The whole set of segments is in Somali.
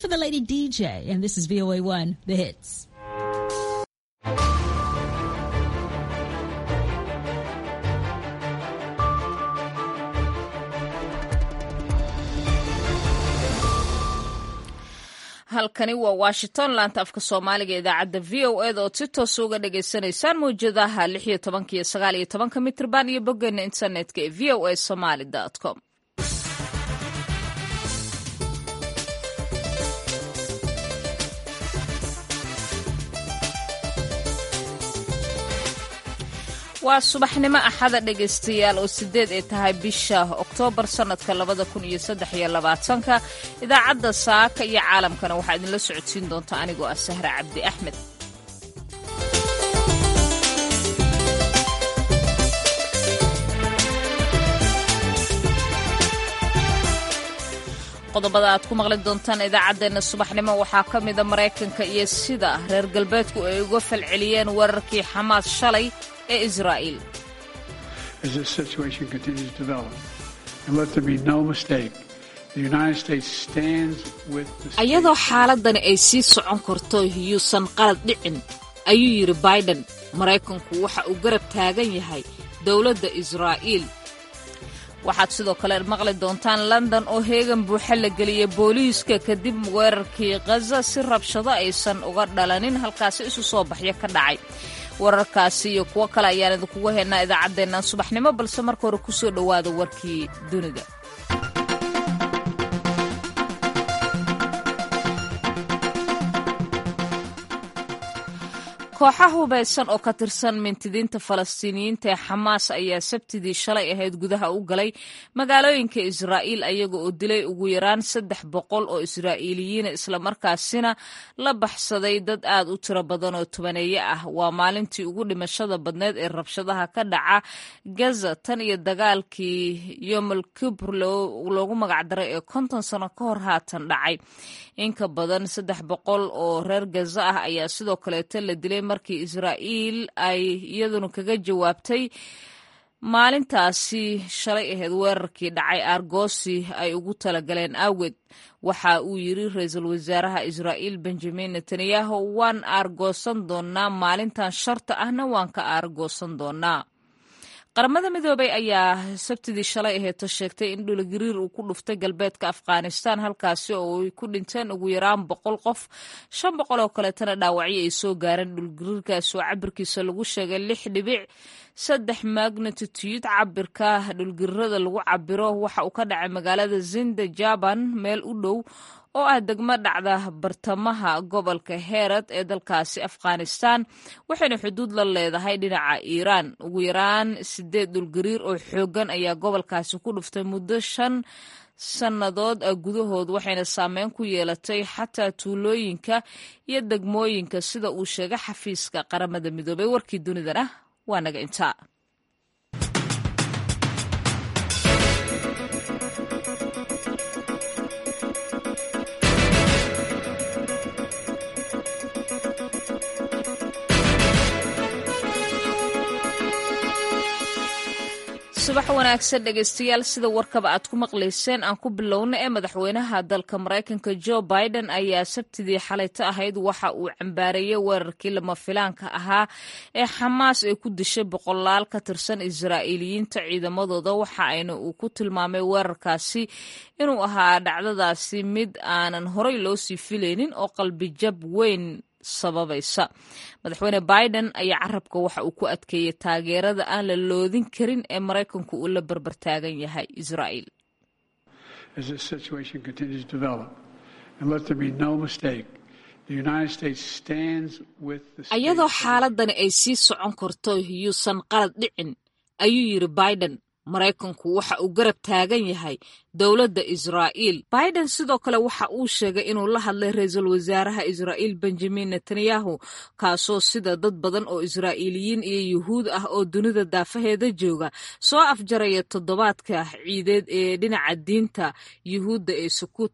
for the lady DJ, and this is VOA1, the hits. halkani waa washington laanta afka soomaaliga idaacadda v o eda ood si toosa uga dhagaysanaysaan mawjadaha lix iyo tobanka iyo sagaal iyo tobanka mitrban iyo boggeena internetka ee v o a somaly com waa subaxnimo axada dhegaystayaal oo sideed ay tahay bisha oktoobar sannadka labada kun iyo saddex iyo labaatanka idaacadda saaka iyo caalamkana waxaa idinla socodsiin doonta anigoo ah sahra cabdi axmed qodobada aad ku maqli doontaan idaacaddeenna subaxnimo waxaa ka mida maraykanka iyo sida reer galbeedku ay uga falceliyeen weerarkii xamaas shalay ee israa'iil ayadoo xaaladani ay sii socon karto yuusan qalad dhicin ayuu yidhi baiden maraykanku waxa uu garab taagan yahay dowladda israa'iil waxaad sidoo kale maqli doontaan london oo heegan buuxa la geliyay booliiska kadib weerarkii khaza si rabshado aysan uga dhalanin halkaasi isu soo baxyo ka dhacay wararkaasi iyo kuwo kale ayaan idinkugu haynaa idaacaddeennan subaxnimo balse marka hore ku soo dhowaada warkii dunida kooxa hubaysan oo ka tirsan mintidiinta falastiiniyiinta ee xamaas ayaa sabtidii shalay ahayd gudaha u galay magaalooyinka israa'iil ayaga oo dilay ugu yaraan saddex boqol oo israa'iiliyiina islamarkaasina la baxsaday dad aad u tiro badan oo tobaneeye ah waa maalintii ugu dhimashada badneed ee rabshadaha ka dhaca gaza tan iyo dagaalkii yomal kibr loogu magacdaray ee konton sano ka hor haatan dhacay inka badan saddex boqol oo reer gaza ah ayaa sidoo kaleeto la dilay markii israa'iil ay iyaduna kaga jawaabtay maalintaasi shalay ahayd weerarkii dhacay aargoosi ay ugu talagaleen awgeed waxa uu yidri ra-iisul wasaaraha israa'iil benjamin netanyahu waan aargoosan doonnaa maalintan sharta ahna waan ka aargoosan doonnaa qaramada midoobay ayaa sabtidii shalay aheeto sheegtay in dhulgariir uu ku dhuftay galbeedka afghanistan halkaasi oo ay ku dhinteen ugu yaraan boqol qof shan boqol oo kaleetana dhaawacyo ay soo gaareen dhulgariirkaas oo cabirkiisa lagu sheegay lix dhibic saddex magnatitude cabirka dhulgariirada lagu cabiro waxa uu ka dhacay magaalada zinda jaban meel u dhow oo ah degmo dhacda bartamaha gobolka heerad ee dalkaasi afghanistan waxayna xuduud la leedahay dhinaca iiraan ugu yaraan sideed dhulgariir oo xooggan ayaa gobolkaasi ku dhuftay muddo shan sannadood ah gudahood waxayna saameyn ku yeelatay xataa tuulooyinka iyo degmooyinka sida uu sheegay xafiiska qaramada midoobay warkii dunidana waa naga intaa subax wanaagsan dhegaystayaal sida warkaba aad ku maqlayseen aan ku bilowna ee madaxweynaha dalka maraykanka jo biden ayaa sabtidii xalayto ahayd waxa uu cambaareeyey weerarkii lama filaanka ahaa ee xamaas ay ku dishay boqolaal ka tirsan israa'iiliyiinta ciidamadooda waxa ayna uu ku tilmaamay weerarkaasi inuu ahaa dhacdadaasi mid aanan horey loo sii filaynin oo qalbijab weyn sababaysa madaxweyne biden ayaa carabka waxa uu ku adkeeyey taageerada aan la loodin karin ee maraykanku uu la barbartaagan yahay israa'iil ayadoo xaaladani ay sii socon karto yuusan qalad dhicin ayuu yidhi biden maraykanku waxa uu garab taagan yahay dowladda israa'iil biden sidoo kale waxa uu sheegay inuu la hadlay ra-iisul wasaaraha israa'iil benjamin netanyahu kaasoo sida dad badan oo israa'iiliyiin iyo yuhuud ah oo dunida daafaheeda jooga soo afjaraya toddobaadka ciideed ee dhinaca diinta yuhuudda ee sukuudka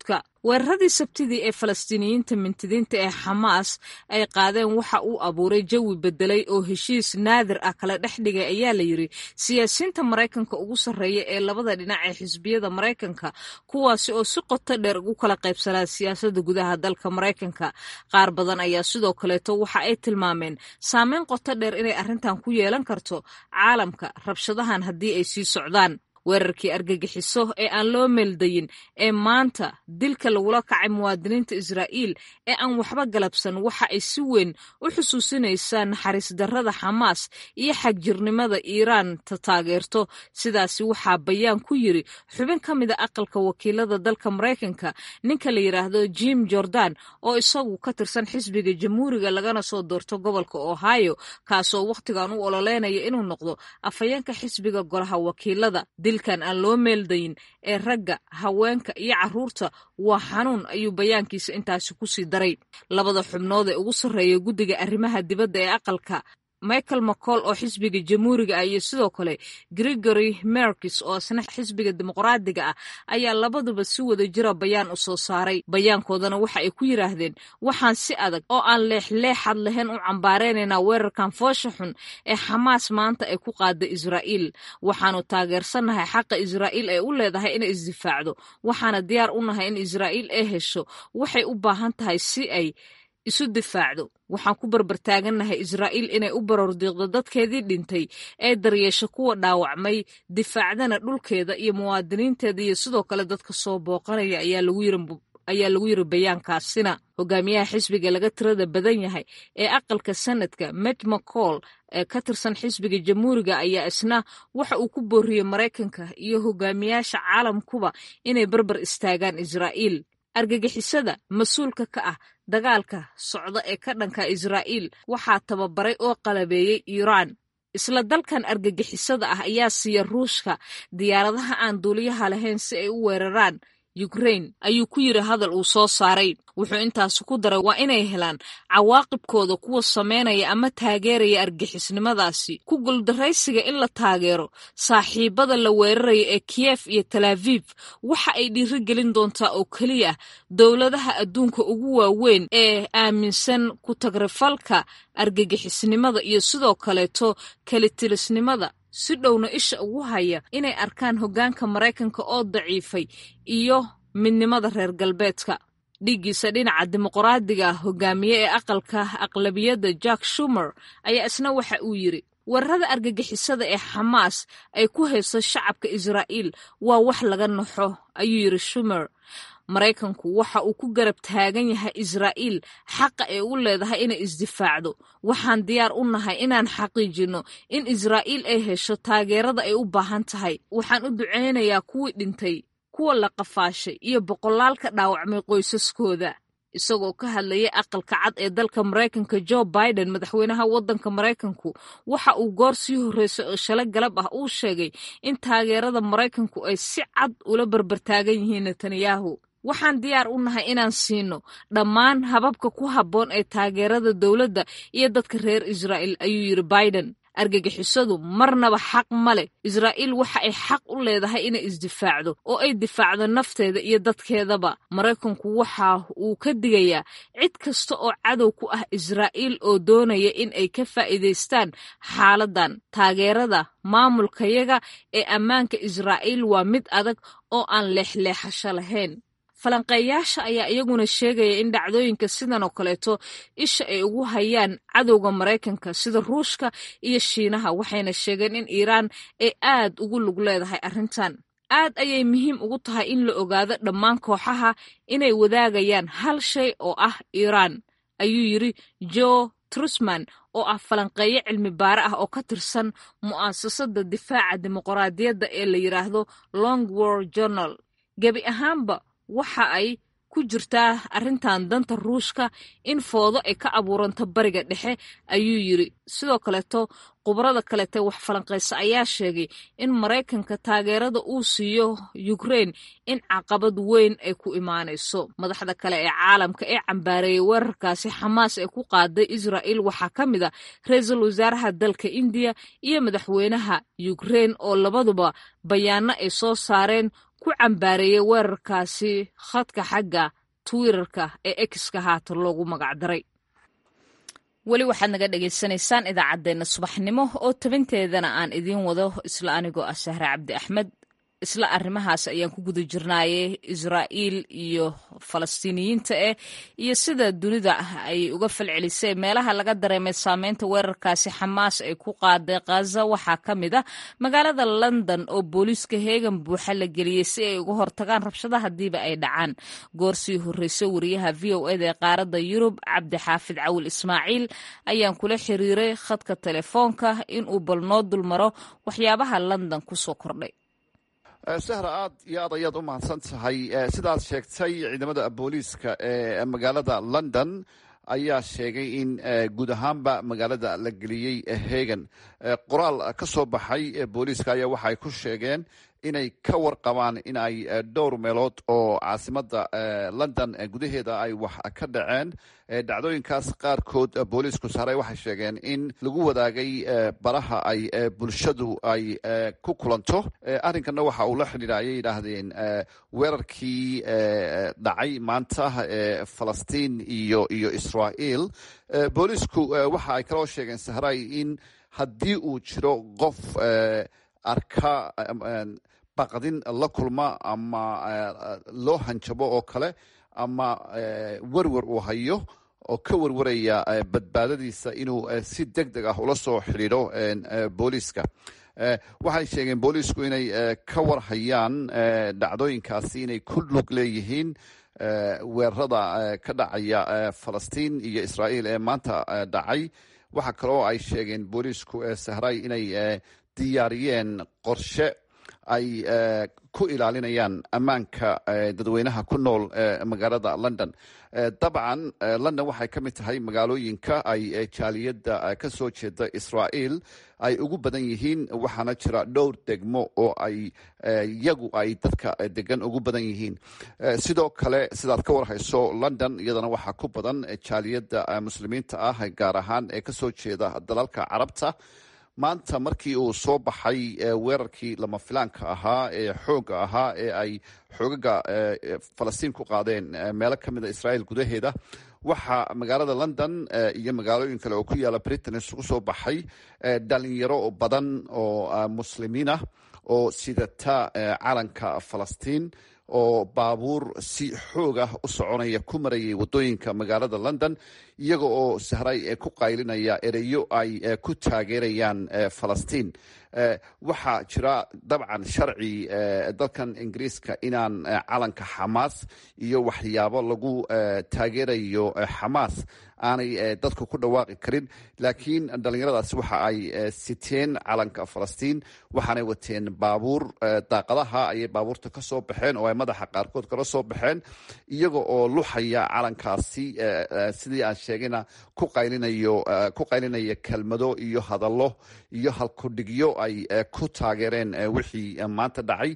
weeraradii sabtidii ee falastiiniyiinta mintidiinta ee xamaas ay qaadeen waxa uu abuuray jawi bedelay oo heshiis naadir ah kala dhex dhigay ayaa la yiri siyaasiyiinta maraykanka ugu sarreeya ee labada dhinac ee xisbiyada maraykanka kuwaasi oo si qoto dheer ugu kala qaybsanaa siyaasadda gudaha dalka maraykanka qaar badan ayaa sidoo kaleeto waxa ay tilmaameen saameyn qoto dheer inay arrintan ku yeelan karto caalamka rabshadahan haddii ay sii socdaan weerarkii argagixiso ee aan loo meeldayin ee maanta dilka lagula kacay muwaadiniinta israa'iil ee aan waxba galabsan waxa ay si weyn u xusuusinaysaa naxariis darrada xamaas iyo xagjirnimada iiraan ta taageerto sidaasi waxaa bayaan ku yiri xubin ka mida aqalka wakiilada dalka maraykanka ninka la yidhaahdo jim jordan oo isagu ka tirsan xisbiga jamhuuriga lagana soo doorto gobolka ohio kaasoo wakhtigan u ololeynaya inuu noqdo afhayeenka xisbiga golaha wakiilada dilkan aan loo meeldayin ee ragga haweenka iyo carruurta waa xanuun ayuu bayaankiisa intaasi ku sii daray labada xubnood ee ugu sarreeya guddiga arrimaha dibadda ee aqalka michael mccall oo xisbiga jamhuuriga ah iyo sidoo kale gregory merkis oo isna xisbiga dimuqraadiga ah ayaa labaduba si wada jira bayaan u soo saaray bayaankoodana waxa ay ku yidhaahdeen waxaan si adag oo aan leexleexad lahayn u cambaareynayna weerarkan foosha xun ee xamaas maanta ay ku qaada israa'iil waxaanu taageersannahay xaqa israa'iil ay u leedahay inay isdifaacdo waxaana diyaar u nahay in israa'iil ay hesho waxay u baahan tahay si ay isu difaacdo waxaan ku barbartaagannahay israa'iil inay u barordiiqdo dadkeedii dhintay ee daryeesho kuwa dhaawacmay difaacdana dhulkeeda iyo muwaadiniinteeda iyo sidoo kale dadka soo booqanaya ayaa lagu yiri ayaa lagu yiri bayaankaasina hogaamiyaha xisbiga laga tirada badan yahay ee aqalka sanadka met mccall ee ka tirsan xisbiga jamhuuriga ayaa isna waxa uu ku booriyey maraykanka iyo hogaamiyaasha caalamkuba inay barbar istaagaan israa'iil argagixisada mas-uulka ka ah dagaalka socda ee ka dhanka israa'iil waxaa tababaray oo qalabeeyey iiraan isla dalkan argagixisada ah ayaa siiya ruushka diyaaradaha aan duuliyaha lahayn si ay u weeraraan ukrain ayuu ku yiri hadal uu soo saaray wuxuu intaasi ku daray waa inay helaan cawaaqibkooda kuwa sameynaya ama taageeraya argixisnimadaasi ku guldaraysiga in la taageero saaxiibada la weeraraya ee kiyef iyo talaaviv waxa ay dhiirigelin doontaa oo keliya dowladaha adduunka ugu waaweyn ee aaminsan ku tagrifalka argagixisnimada iyo sidoo kaleeto kalitilisnimada si dhowna isha ugu haya inay arkaan hoggaanka maraykanka oo daciifay iyo midnimada reer galbeedka dhiiggiisa dhinaca dimuqraadiga hogaamiye ee aqalka aqlabiyadda jack shumer ayaa isna waxa uu yiri weerarada argagixisada ee xamaas ay ku hayso shacabka israa'iil waa wax laga naxo ayuu yiri shumer maraykanku waxa uu ku garab taagan yahay israa'iil xaqa ay u leedahay inay isdifaacdo waxaan diyaar u nahay inaan xaqiijinno in israa'iil ay hesho taageerada ay u baahan tahay waxaan u ducaynayaa kuwii dhintay kuwa la qafaashay iyo boqolaal ka dhaawacmay qoysaskooda isagoo ka hadlayay aqalka cad ee dalka maraykanka jo biden madaxweynaha waddanka maraykanku waxa uu goor sii horreysay oo shalay galab ah uu sheegay in taageerada maraykanku ay si cad ula barbartaagan yihiin netanyahu waxaan diyaar u nahay inaan siino dhammaan hababka ku habboon ee taageerada dowladda iyo dadka reer israa'iil ayuu yidhi biden argagixisadu marnaba xaq ma leh israa'iil waxa ay xaq u leedahay inay isdifaacdo oo ay difaacdo nafteeda iyo dadkeedaba maraykanku waxa uu ka digayaa cid kasta oo cadow ku ah israa'iil oo doonaya in ay ka faa'iidaystaan xaaladan taageerada maamulkayaga ee ammaanka israa'iil waa mid adag oo aan leexleexasho lahayn falanqeeyaasha ayaa iyaguna sheegaya in dhacdooyinka sidan oo kaleeto isha ay ugu hayaan cadowga maraykanka sida ruushka iyo shiinaha waxayna sheegeen in iiraan ay aad ugu lug leedahay arrintan aad ayay muhiim ugu tahay in la ogaado dhammaan kooxaha inay wadaagayaan hal shay oo ah iiraan ayuu yidri jo trusman oo ah falanqeeyo cilmi baare ah oo ka tirsan mu'aasasada difaaca dimuqraadiyadda ee la yidhaahdo long war journal gebi ahaanba waxa ay ku jirtaa arrintan danta ruushka in foodo ay ka abuuranto bariga dhexe ayuu yidri sidoo kaleeto khubarada kaleete wax falanqaysa ayaa sheegay in maraykanka taageerada uu siiyo ukrain in caqabad weyn ay ku imaanayso madaxda kale ee caalamka ee cambaareeyay weerarkaasi xamaas ee ku qaaday israa'il waxaa ka mid a ra-iisul wasaaraha dalka indiya iyo madaxweynaha ukrain oo labaduba bayaano ay soo saareen ku cambaareeyey weerarkaasi khadka xagga twitterka ee exka haatan loogu magacdaray weli waxaad naga dhagaysanaysaan idaacaddeenna subaxnimo oo tabinteedana aan idiin wado isla anigoo ah sahre cabdi axmed isla arrimahaas ayaan ku guda jirnaaye israa'iil iyo falastiiniyiinta eh iyo sida dunida ay uga falcelisay meelaha laga dareemay saameynta weerarkaasi xamaas ay ku qaaday khaza waxaa ka mid ah magaalada london oo booliiska heegan buuxa la geliyey si ay uga hortagaan rabshada hadiiba ay dhacaan goorsii horreysay wariyaha v o eda ee qaaradda yurub cabdi xaafid cawil ismaaciil ayaan kula xiriiray khadka telefoonka inuu bal noo dulmaro waxyaabaha london kusoo kordhay sahra aad iyo aad ayaad u mahadsan tahay sidaad sheegtay ciidamada booliiska ee magaalada london ayaa sheegay in guud ahaanba magaalada la geliyey hegan qoraal ka soo baxay booliiska ayaa waxaay ku sheegeen inay ka warqabaan in ay dhowr meelood oo caasimada london gudaheeda ay wax ka dhaceen dhacdooyinkaas qaarkood booliisku saaray waxay sheegeen in lagu wadaagay baraha ay bulshadu ay ku kulanto arrinkana waxa uu la xidhiidha ayay yidhaahdeen weerarkii dhacay maanta falastiin iyo iyo israael booliisku waxa ay kaloo sheegeen sahray in haddii uu jiro qof arka baqdin la kulma ama loo hanjabo oo kale ama werwer uu hayo oo ka werwaraya badbaadadiisa inuu si deg deg ah ula soo xidhiidho booliiska waxay sheegeen booliisku inay ka warhayaan dhacdooyinkaasi inay ku lug leeyihiin weerarada ka dhacaya falastiin iyo israael ee maanta dhacay waxaa kaloo ay sheegeen booliisku sahray inay diyaariyeen qorshe ay ku ilaalinayaan ammaanka dadweynaha ku nool magaalada london dabcan london waxay ka mid tahay magaalooyinka ay jaaliyadda ka soo jeeda israael ay ugu badan yihiin waxaana jira dhowr degmo oo ay iyagu ay dadka degan ugu badan yihiin sidoo kale sidaad ka warhayso london iyadana waxaa ku badan jaaliyadda muslimiinta ah gaar ahaan ee kasoo jeeda dalalka carabta maanta markii uu soo baxay weerarkii lama filaanka ahaa ee xooga ahaa ee ay xoogaga falastiin ku qaadeen meelo ka mida israael gudaheeda waxaa magaalada london iyo magaalooyin kale oo ku yaala britain isugu soo baxay dhalinyaro badan oo muslimiin ah oo sidata calanka falastiin oo baabuur si xoog ah u soconaya ku marayay wadooyinka magaalada london iyaga oo sahray ku qaylinaya ereyo ay ku taageerayaan falastiin waxaa jira dabcan sharci dalkan ingiriiska inaan calanka xamaas iyo waxyaabo lagu taageerayo xamaas aanay dadku ku dhawaaqi karin laakiin dhalinyaradaasi waxa ay siteen calanka falastiin waxaanay wateen baabuur daaqadaha ayay baabuurta ka soo baxeen oo ay madaxa qaarkood kala soo baxeen iyaga oo luxaya calankaasi sidii aan sheegayna ku qaylinayo ku qaylinaya kelmado iyo hadallo iyo halkudhigyo ay ku taageereen wixii maanta dhacay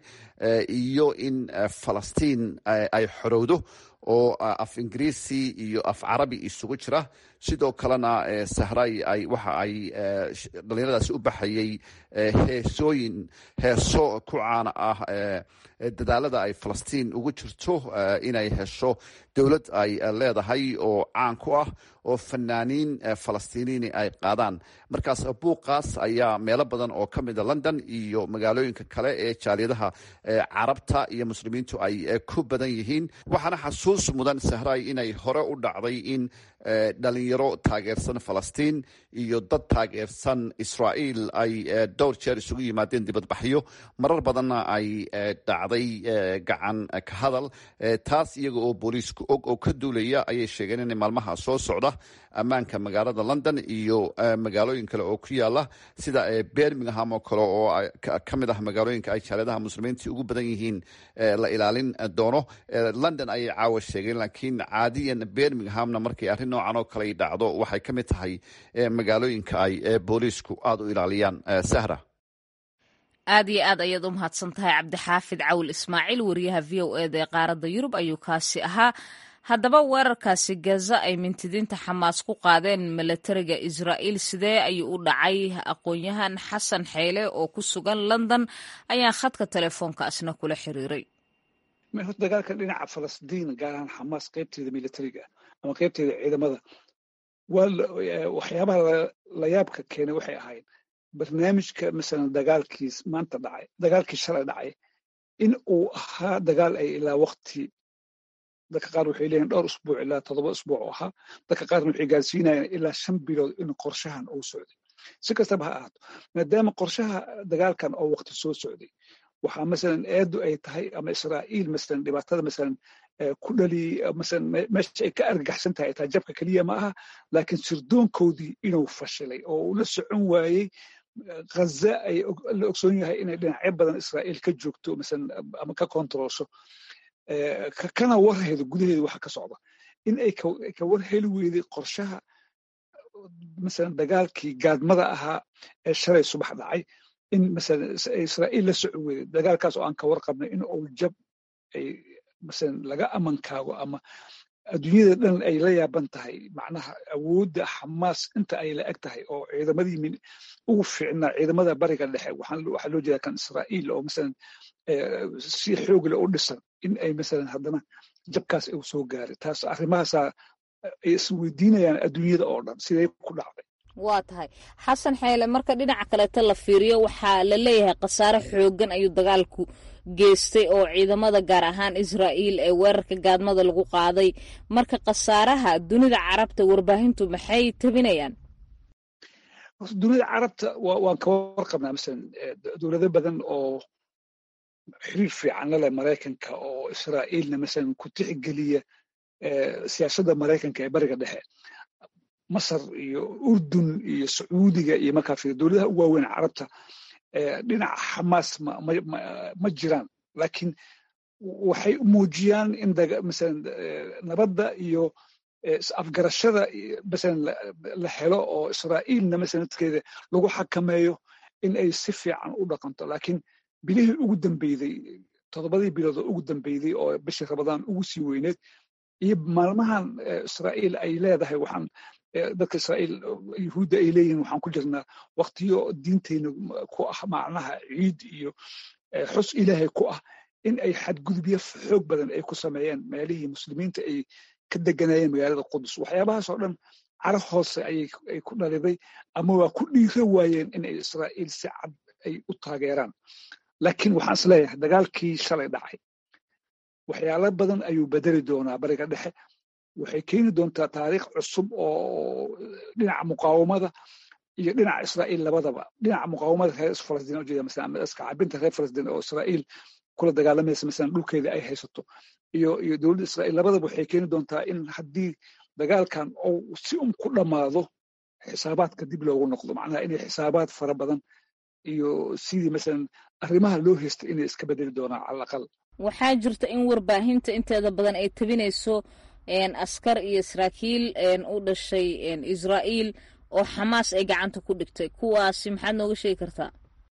iyo in falastiin ay xorowdo oo af ingiriisi iyo af carabi isugu jira sidoo kalena sahray ay waxa ay dhalinyaradaasi u baxayay heesooyin heeso ku caana ah dadaalada ay falastiin ugu jirto inay hesho dowlad ay leedahay oo caan ku ah oo fanaaniin falastiiniini ay qaadaan markaas buuqaas ayaa meelo badan oo ka mida london iyo magaalooyinka kale ee jaaliyadaha carabta iyo muslimiintu ay ku badan yihiin waxaana xasuus mudan sahray inay hore u dhacday in dhalinyaro taageersan falastiin iyo dad taageersan israael ay dhowr jeer isugu yimaadeen dibadbaxyo marar badanna ay dhacday gacan ka hadal taas iyaga oo booliisku og oo ka duulaya ayay sheegeen in maalmaha soo socda ammaanka magaalada london iyo magaalooyin kale oo ku yaala sida birmingham oo kale oo ka mid ah magaalooyinka ay jaaliyadaha muslimiinta ugu badan yihiin la ilaalin doono london ayay caawa sheegeen laakiin caadiyan birminghamna markay arrin noocan oo kale dhacdo waxay ka mid tahay magaalooyinka ay booliisku aada u ilaaliyaan sahra aad iyo aad ayaad u mahadsan tahay cabdixaafid cawil ismaaciil wariyaha v o eda ee qaaradda yurub ayuu kaasi ahaa haddaba weerarkaasi gaza ay mintidiinta xamaas ku qaadeen milatariga israa'iil sidee ayuu u dhacay aqoon-yahan xasan xeyle oo ku sugan london ayaan khadka telefoonkaasna kula xiriiray horta dagaalka dhinaca falastiin gaar ahaan xamaas qaybteeda militariga ama qaybteeda ciidamada waxyaabaha la yaabka keenay waxay ahayd barnaamijka masalan dagaalkiis maanta dhacay dagaalkii shalay dhacay in uu ahaa dagaal ay ilaa wakti dadka qaar waxay leeyihin dhowr usbuuc ilaa toddoba usbuuc oo ahaa dadka qaarna waxay gaarsiinayaan ilaa shan bilood in qorshahan uu socday si kastaba ha ahaato maadaama qorshaha dagaalkan oo wakti soo socday waxaa masalan eedu ay tahay ama israa'iil masalan dhibaatada masalan ku dhali masalan meesha ay ka argagaxsan tahay ay tahay jabka keliya ma aha laakiin sirdoonkoodii inuu fashilay oo uu la socon waayey ghaza ay la ogsoon yahay inay dhinacyo badan israa'iil ka joogto masalan ama ka kontrolsho kana warhaydo gudaheeda waxa ka socda in ay ka warheli weyday qorshaha masalan dagaalkii gaadmada ahaa ee shalay subax dhacay in masalan israa'iil la socon weyday dagaalkaas oo aan ka warqabnay in uu jab ay masalan laga amankaago ama adduunyada dhan ay la yaaban tahay macnaha awoodda xamaas inta ay la eg tahay oo ciidamadii ugu fiicnaa ciidamada bariga dhexe waxaa loo jeedaa kan israa'iil oo masalan si xoogle u dhisan in ay masalan haddana jabkaas uu soo gaaray taas arrimahaasaa ay isweydiinayaan adduunyada oo dhan siday ku dhacday waa tahay xasan xeele marka dhinaca kaleeto la fiiriyo waxaa la leeyahay khasaare xooggan ayuu dagaalku geystay oo ciidamada gaar ahaan israa'iil ee weerarka gaadmada lagu qaaday marka khasaaraha dunida carabta warbaahintu maxay tabinayaan dunida carabta waan ka warqabnaa masalan dowlado badan oo xiriir fiican la leh maraykanka oo israa'iilna masalan ku tixgeliya siyaasadda maraykanka ee bariga dhexe masar iyo urdun iyo sacuudiga iyo markaa fiir dowladaha ugu waaweyn carabta dhinaca xamaas ma jiraan laakiin waxay muujiyaan in masalan nabadda iyo afgarashada masalan la helo oo israa'iilna masalan dadkeeda lagu xakameeyo in ay si fiican u dhaqanto laakiin bilihii ugu dambeyday toddobadii bilood oo ugu dambeyday oo bishii rabadaan ugu sii weyneed iyo maalmahan israa'iil ay leedahay waxaan dadka israa'iil yuhuudda ay leeyihin waxaan ku jirnaa waktiyo diinteyna ku ah macnaha ciid iyo xus ilaahay ku ah in ay xadgudubyo xoog badan ay ku sameeyeen meelihii muslimiinta ay ka deganayeen magaalada qudus waxyaabahaas oo dhan cara hoose ayay ku dhaliday ama waa ku dhiira waayeen in ay israa'iil si cad ay u taageeraan laakiin waxaan is leeyahay dagaalkii shalay dhacay waxyaalo badan ayuu bedeli doonaa bariga dhexe waxay keeni doontaa taariikh cusub oo dhinaca muqaawamada iyo dhinaca israa'iil labadaba dhinaca muqaawamada reer falastiin ujeeda masalan ama iska cabinta reer falastiin oo israa'iil kula dagaalamaysa masalan dhulkeeda ay haysato iyo iyo dowladda israa'iil labadaba waxay keeni doontaa in haddii dagaalkan uu si un ku dhammaado xisaabaadka dib loogu noqdo macnaha inay xisaabaad fara badan iyo sidii masalan arrimaha loo haystay inay iska bedeli doonaan cala aqal waxaa jirta in warbaahinta inteeda badan ay tabinayso askar iyo saraakiil u dhashay israa'iil oo xamaas ay gacanta ku dhigtay kuwaasi maxaad nooga sheegi kartaa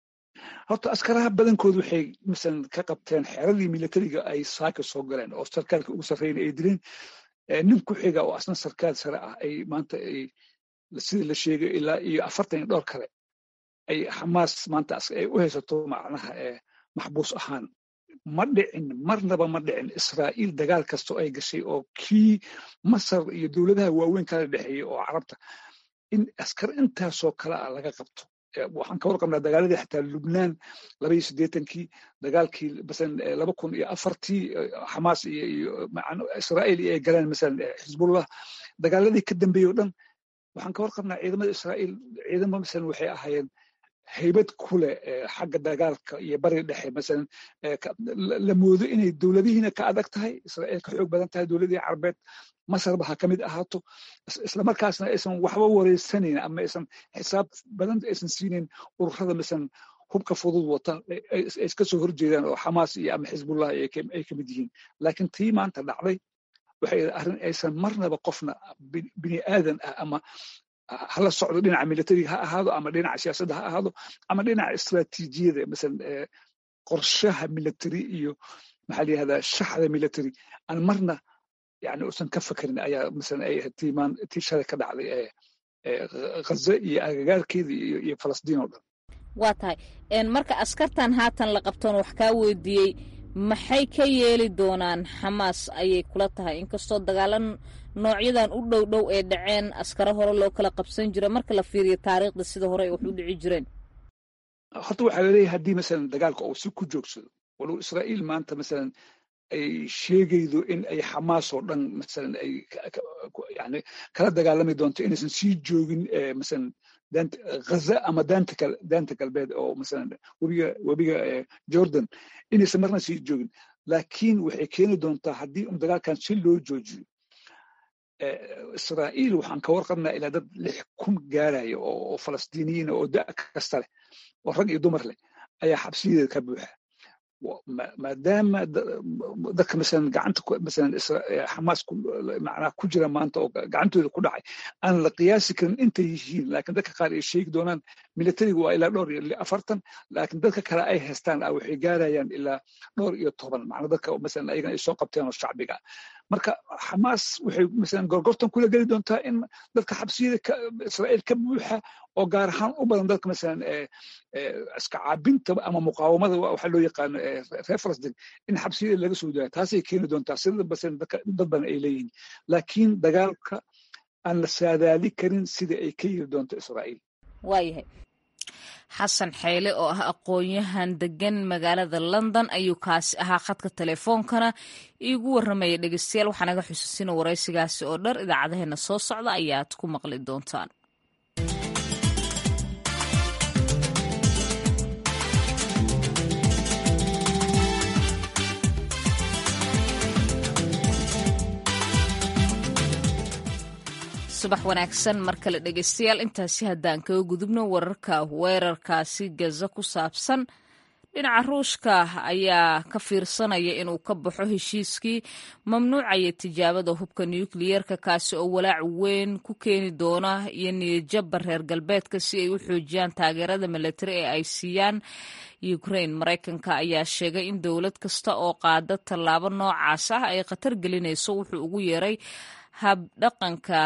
horta askaraha badankoodu waxay masalan ka qabteen xeradii militariga ay saaka soo galeen oo sarkaalka ugu sarreeyna ay dileen nin ku xiga oo asna sarkaal sare ah ay maanta ay sida la sheegay ilaa iyo afartan iyo dhowr kale ay xamaas maanta ay u haysato macnaha maxbuus ahaan ma dhicin marnaba ma dhicin israa'iil dagaal kastoo ay gashay oo kii masar iyo dowladaha waaweyn kala dhexeeyey oo carabta in askar intaasoo kale ah laga qabto waxaan ka warqabnaa dagaaladii xataa lubnaan laba iyo siddeetankii dagaalkii masalan laba kun iyo afartii xamaas iyo iyo israa'iil ay galeen masalan xisbullah dagaaladii ka dambeeyey o dhan waxaan ka warqabnaa ciidamada israa'iil ciidamo masalan waxay ahaayeen haybad ku leh xagga dagaalka iyo bariga dhexe masalan la moodo inay dowladihiina ka adag tahay israa'iil ka xoog badan tahay dowladihii carbeed masarba ha ka mid ahaato islamarkaasna aysan waxba wareysanayn ama aysan xisaab badan aysan siinayn ururada masalan hubka fudud wata ay iska soo horjeedaan oo xamaas iyo ama xisbullah ay ka mid yihiin laakiin tii maanta dhacday waxay arrin aysan marnaba qofna bini aadan ah ama hala socdo dhinaca militariga ha ahaado ama dhinaca siyaasadda ha ahaado ama dhinaca istraatiijiyada masalan qorshaha military iyo maxaa la yihahdaa shaxda military aan marna yani uusan ka fakerin ayaa masalan ay tiimaan tii shalay ka dhacday ee ghaza iyo agagaarkeeda iyo iyo falastiin oo dhan waa tahay marka askartan haatan la qabtoon wax kaa weydiiyey maxay ka yeeli doonaan xamaas ayay kula tahay inkastoo dagaalan noocyadan u dhow dhow ee dhaceen askaro hore loo kala qabsan jira marka la fiiriyo taariikhda sida hore ay wax u dhici jireen horta waxaa laleeyahay haddii masalan dagaalka uu si ku joogsado walow israa'iil maanta masalan ay sheegaydo in ay xamaas oo dhan masalan ay yani kala dagaalami doonto inaysan sii joogin masalan daanta ghaza ama daanta kal daanta galbeed oo masalan webiga webiga jordan inaysan marna sii joogin laakiin waxay keeni doontaa haddii un dagaalkan si loo joojiyo israa'iil waxaan ka warqabnaa ilaa dad lix kun gaaraya oo falastiiniyiina oo da kasta leh oo rag iyo dumar leh ayaa xabsiyadeeda ka buuxa maadaama dadka masalan gacanta masalan xamaas macnaha ku jira maanta oo gacantooda ku dhacay aan la qiyaasi karin intay yihiin laakiin dadka qaar ay sheegi doonaan militariga waa ilaa dhowr iyo afartan laakiin dadka kale ay haystaan ah waxay gaarayaan ilaa dhowr iyo toban macnaa dadka masalan ayagana ay soo qabteen oo shacbiga marka xamaas waxay masalan gorgortan kula geli doontaa in dadka xabsiyada israa'iil ka buuxa oo gaar ahaan u badan dadka masalan iska caabinta ama muqaawamada waxa loo yaqaano reer falastin in xabsiyada laga soo daaya taasay keeni doontaa sida masalan dad badan ay leeyihiin laakiin dagaalka aan la saadaali karin sida ay ka yiri doonto israa'iil waayahay xasan xeyle oo ah aqoon-yahan degan magaalada london ayuu kaasi ahaa khadka telefoonkana iigu warramaya dhegeystayaal waxaa naga xusuusina waraysigaasi oo dhar idaacadaheena soo socda ayaad ku maqli doontaan subax wanaagsan mar kale dhegeystayaal intaasi haddaan kaga gudubno wararka weerarkaasi gaza ku saabsan dhinaca ruushka ayaa ka fiirsanaya inuu ka baxo heshiiskii mamnuucaya tijaabada hubka nukliyeerka kaasi oo walaac weyn ku keeni doona iyo niyadjabba reer galbeedka si ay u xoojiyaan taageerada milatari ee ay siiyaan ukraine maraykanka ayaa sheegay in dowlad kasta oo qaada tallaabo noocaas ah ay khatar gelinayso wuxuu ugu yeeray habdhaqanka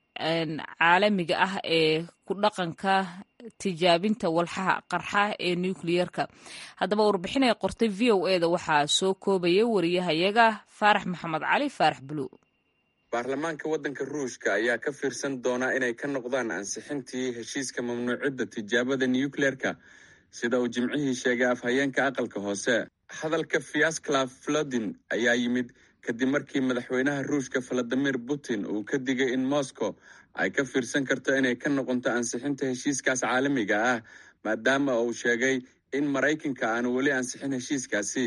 caalamiga ah ee ku dhaqanka tijaabinta walxaha qarxa ee nukliyerka haddaba warbixin ay qortay v o e da waxaa soo koobaya wariyahayaga faarax maxamed cali faarax bulu baarlamaanka waddanka ruushka ayaa ka fiirsan doonaa inay ka noqdaan ansixintii heshiiska mamnuucidda tijaabada nukliyerka sida uu jimcihii sheegay afhayeenka aqalka hoose hadalka fiasclav flodin ayaa yimid kadib markii madaxweynaha ruushka valadimir putin uu ka digay in moscow ay ka fiirsan karto inay ka noqonto ansixinta heshiiskaas caalamiga ah maadaama uu sheegay in maraykanka aanu weli ansixin heshiiskaasi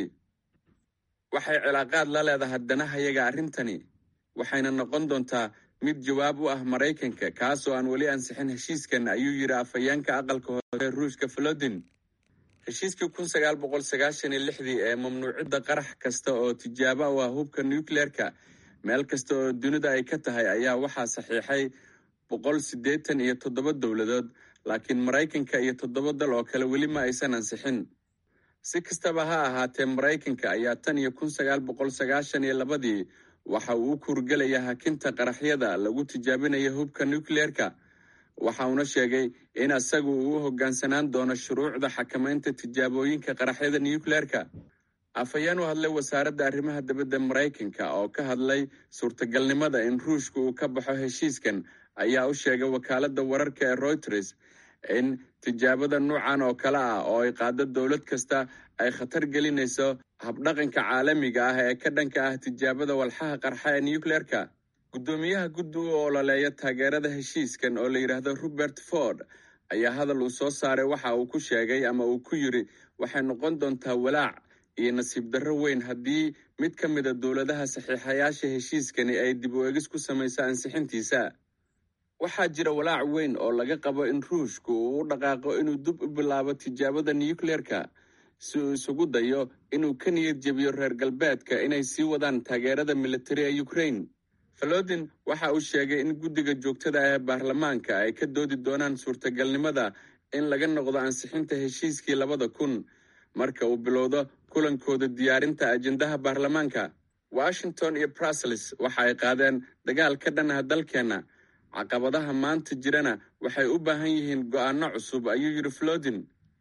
waxay cilaaqaad la leedahay danahayaga arrintani waxayna noqon doontaa mid jawaab u ah maraykanka kaasoo aan weli ansixin heshiiskan ayuu yidhi afhayeenka aqalka hoose ruushka valodin heshiiskii kun sagaal boqol sagaashan iyo lixdii ee mamnuucidda qarax kasta oo tijaabo u ah hubka nucleerka meel kasta oo dunida ay ka tahay ayaa waxaa saxiixay boqol siddeetan iyo toddoba dowladood laakiin maraykanka iyo toddoba dal oo kale weli ma aysan ansixin si kastaba ha ahaatee maraykanka ayaa tan iyo kun sagaal boqol sagaashan iyo labadii waxa uu u kuurgelaya hakinta qaraxyada lagu tijaabinayo hubka nucleerka waxa uuna sheegay in isagu uu u hoggaansanaan doono shuruucda xakamaynta tijaabooyinka qaraxyada nucleerka afhayeen u hadlay wasaaradda arrimaha dibadda maraykanka oo ka hadlay suurtagalnimada in ruushka uu ka baxo heshiiskan ayaa u sheegay wakaaladda wararka ee reuters in tijaabada nuucan oo kale ah oo ay qaado dowlad kasta ay khatar gelinayso habdhaqanka caalamiga ah ee ka dhanka ah tijaabada walxaha qarxa ee nucleerka guddoomiyaha guddi u ololeeya taageerada heshiiskan oo la yidhaahdo robert ford ayaa hadal uu soo saaray waxa uu ku sheegay ama uu ku yidri waxay noqon doontaa walaac iyo nasiib darro weyn haddii mid ka mida dowladaha saxiixayaasha heshiiskani ay dib u egis ku samayso ansixintiisa waxaa jira walaac weyn oo laga qabo in ruushku uu u dhaqaaqo inuu dib u bilaabo tijaabada nucleerka si uu isugu dayo inuu ka niyad jebiyo reer galbeedka inay sii wadaan taageerada militari ee ukraine falodin waxa uu sheegay in guddiga joogtada ah ee baarlamaanka ay ka doodi doonaan suurtagalnimada in laga noqdo ansixinta heshiiskii labada kun marka uu bilowdo kulankooda diyaarinta ajendaha baarlamaanka washington iyo brussels waxa ay qaadeen dagaal ka dhan ah dalkeenna caqabadaha maanta jirana waxay u baahan yihiin go'aano cusub ayuu yidhi flodin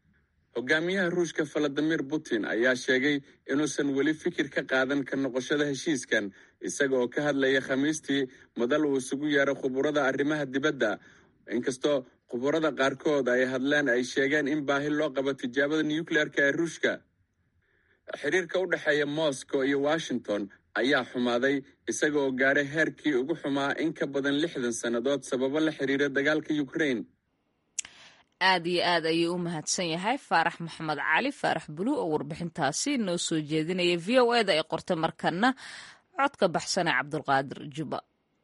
hogaamiyaha ruushka valadimir putin ayaa sheegay inuusan weli fikir ka qaadan ka noqoshada heshiiskan isaga oo ka hadlaya khamiistii madal uu isugu yeeray khuburada arrimaha dibadda inkastoo khuburada qaarkood ay hadleen ay sheegeen in baahi loo qabo tijaabada nucleerka ee ruushka xiriirka u dhexeeya moscow iyo washington ayaa xumaaday isaga oo gaaray heerkii ugu xumaa in ka badan lixdan sannadood sababo la xiriira dagaalka ukraine aad iyo aad ayuu u mahadsan yahay faarax maxamed cali faarax bulu oo warbixintaasi noo soo jeedinaya v o eda ay qortay markana codka baxsanee cabdulqaadir juba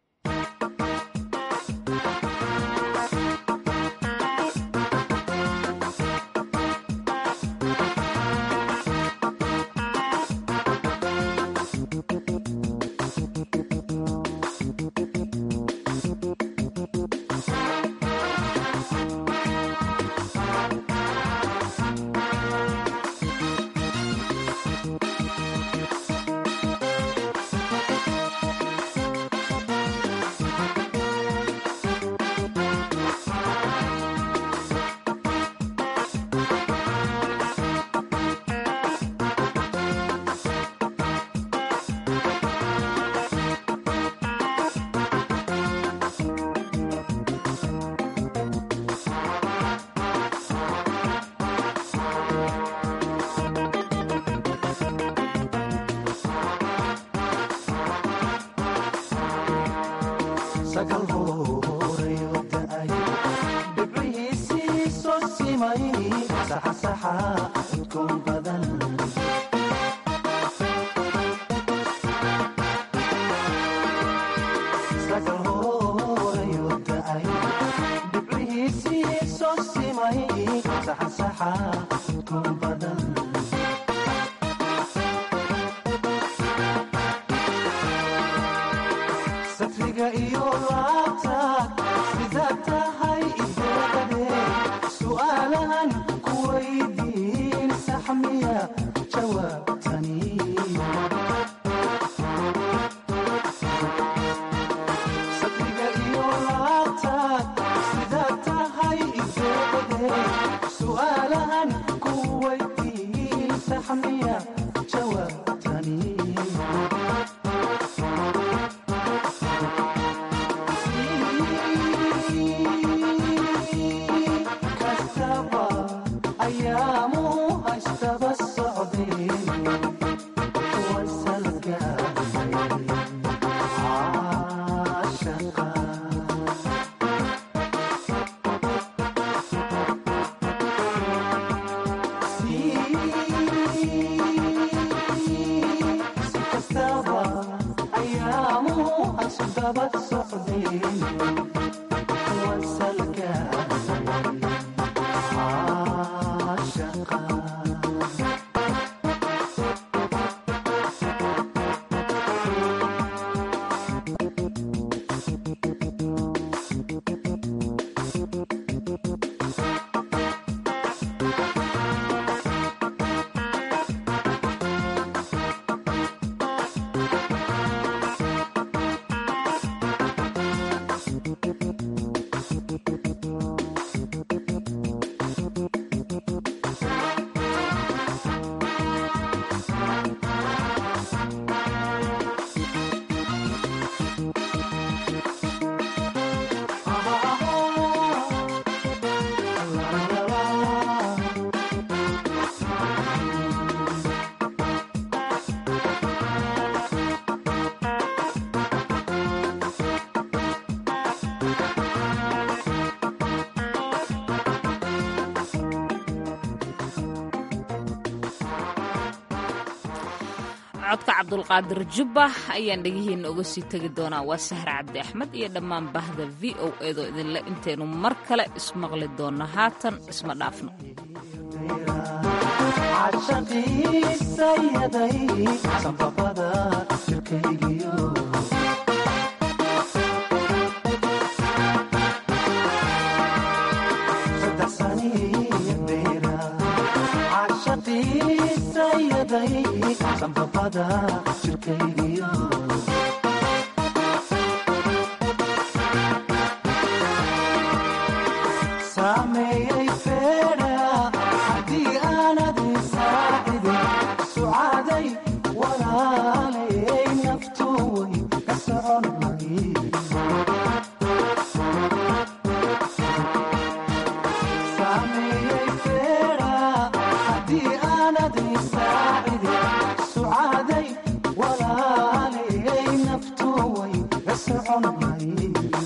codka cabdulqaadir jubba ayaan dhegihiina uga sii tegi doonaa waa sahre cabdi axmed iyo dhammaan bahda v o eedoo idinle intaynu mar kale ismaqli doonno haatan isma dhaafno sanbabada jirkaygiyo